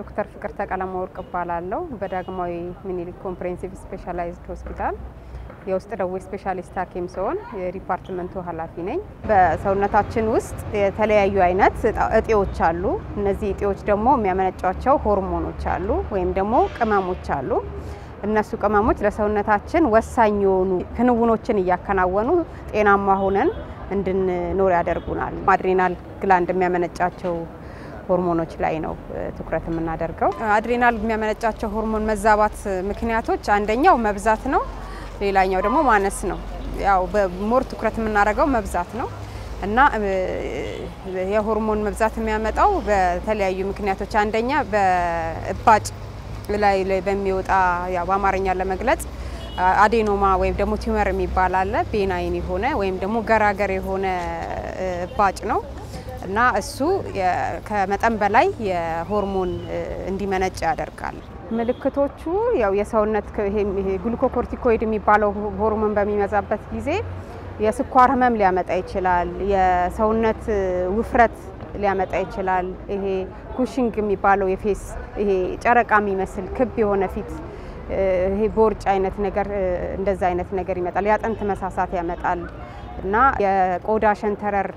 ዶክተር ፍቅርተ ቀለመወርቅ እባላለሁ። በዳግማዊ ምኒልክ ኮምፕሬሄንሲቭ ስፔሻላይዝድ ሆስፒታል የውስጥ ደዌ ስፔሻሊስት ሐኪም ሲሆን የዲፓርትመንቱ ኃላፊ ነኝ። በሰውነታችን ውስጥ የተለያዩ አይነት እጢዎች አሉ። እነዚህ እጢዎች ደግሞ የሚያመነጯቸው ሆርሞኖች አሉ ወይም ደግሞ ቅመሞች አሉ። እነሱ ቅመሞች ለሰውነታችን ወሳኝ የሆኑ ክንውኖችን እያከናወኑ ጤናማ ሆነን እንድንኖር ያደርጉናል። አድሬናል ግላንድ የሚያመነጫቸው ሆርሞኖች ላይ ነው ትኩረት የምናደርገው። አድሬናል የሚያመነጫቸው ሆርሞን መዛባት ምክንያቶች አንደኛው መብዛት ነው። ሌላኛው ደግሞ ማነስ ነው። ያው በሞር ትኩረት የምናደርገው መብዛት ነው እና የሆርሞን መብዛት የሚያመጣው በተለያዩ ምክንያቶች አንደኛ በእባጭ ላይ በሚወጣ ያው በአማርኛ ለመግለጽ አዴኖማ ወይም ደግሞ ቲዩመር የሚባል አለ። ቤናይን የሆነ ወይም ደግሞ ገራገር የሆነ እባጭ ነው እና እሱ ከመጠን በላይ የሆርሞን እንዲመነጭ ያደርጋል። ምልክቶቹ ያው የሰውነት ግሉኮኮርቲኮይድ የሚባለው ሆርሞን በሚመዛበት ጊዜ የስኳር ህመም ሊያመጣ ይችላል። የሰውነት ውፍረት ሊያመጣ ይችላል። ይሄ ኩሽንግ የሚባለው የፌስ ይሄ ጨረቃ የሚመስል ክብ የሆነ ፊት ይሄ ቦርጭ አይነት ነገር እንደዛ አይነት ነገር ይመጣል። የአጥንት መሳሳት ያመጣል እና የቆዳ ሸንተረር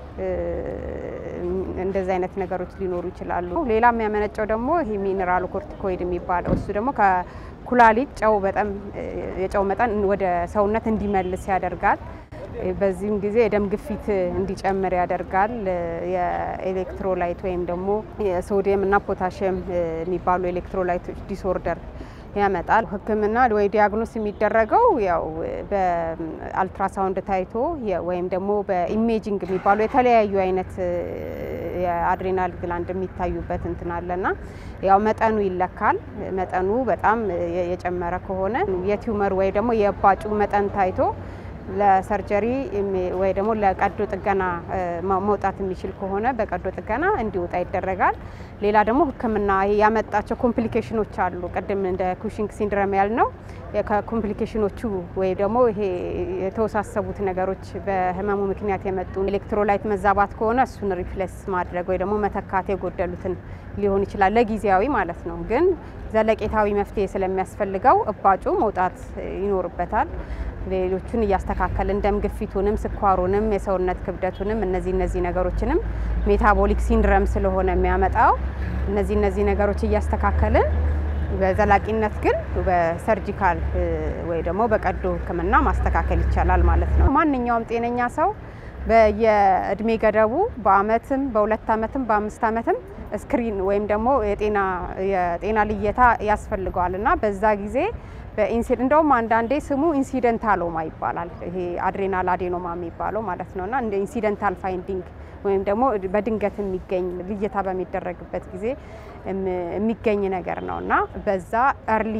እንደዚህ አይነት ነገሮች ሊኖሩ ይችላሉ። ሌላ የሚያመነጨው ደግሞ ይሄ ሚኔራል ኮርቲኮይድ የሚባለው እሱ ደግሞ ከኩላሊት ጨው በጣም የጨው መጠን ወደ ሰውነት እንዲመልስ ያደርጋል። በዚህም ጊዜ የደም ግፊት እንዲጨምር ያደርጋል። የኤሌክትሮላይት ወይም ደግሞ የሶዲየም እና ፖታሽየም የሚባሉ ኤሌክትሮላይቶች ዲስኦርደር ያመጣል። ሕክምና ወይ ዲያግኖስ የሚደረገው ያው በአልትራሳውንድ ታይቶ ወይም ደግሞ በኢሜጂንግ የሚባሉ የተለያዩ አይነት የአድሬናል ግላንድ የሚታዩበት እንትን አለና ያው መጠኑ ይለካል። መጠኑ በጣም የጨመረ ከሆነ የቲዩመር ወይ ደግሞ የእባጩ መጠን ታይቶ ለሰርጀሪ ወይ ደግሞ ለቀዶ ጥገና መውጣት የሚችል ከሆነ በቀዶ ጥገና እንዲወጣ ይደረጋል። ሌላ ደግሞ ህክምና ያመጣቸው ኮምፕሊኬሽኖች አሉ። ቅድም እንደ ኩሽንግ ሲንድረም ያልነው ከኮምፕሊኬሽኖቹ ወይ ደግሞ ይሄ የተወሳሰቡት ነገሮች በህመሙ ምክንያት የመጡ ኤሌክትሮላይት መዛባት ከሆነ እሱን ሪፕሌስ ማድረግ ወይ ደግሞ መተካት የጎደሉትን ሊሆን ይችላል፣ ለጊዜያዊ ማለት ነው። ግን ዘለቄታዊ መፍትሄ ስለሚያስፈልገው እባጩ መውጣት ይኖርበታል። ሌሎቹን እያስተካከልን ደም ግፊቱንም ስኳሩንም የሰውነት ክብደቱንም እነዚህ እነዚህ ነገሮችንም ሜታቦሊክ ሲንድረም ስለሆነ የሚያመጣው እነዚህ እነዚህ ነገሮች እያስተካከልን በዘላቂነት ግን በሰርጂካል ወይ ደግሞ በቀዶ ሕክምና ማስተካከል ይቻላል ማለት ነው። ማንኛውም ጤነኛ ሰው በየእድሜ ገደቡ በአመትም በሁለት አመትም በአምስት አመትም ስክሪን ወይም ደግሞ የጤና ልየታ ያስፈልገዋል እና በዛ ጊዜ በኢንሲደንት እንደውም አንዳንዴ ስሙ ኢንሲደንታሎማ ይባላል። ይሄ አድሬናል አዴኖማ የሚባለው ማለት ነው እና እንደ ኢንሲደንታል ፋይንዲንግ ወይም ደግሞ በድንገት የሚገኝ ልየታ በሚደረግበት ጊዜ የሚገኝ ነገር ነው እና በዛ እርሊ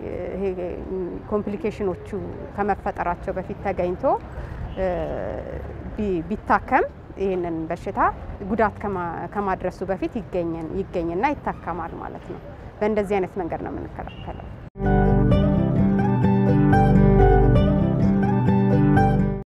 ኮምፕሊኬሽኖቹ ከመፈጠራቸው በፊት ተገኝቶ ቢታከም ይህንን በሽታ ጉዳት ከማድረሱ በፊት ይገኝና ይታከማል ማለት ነው። በእንደዚህ አይነት መንገድ ነው የምንከላከለው።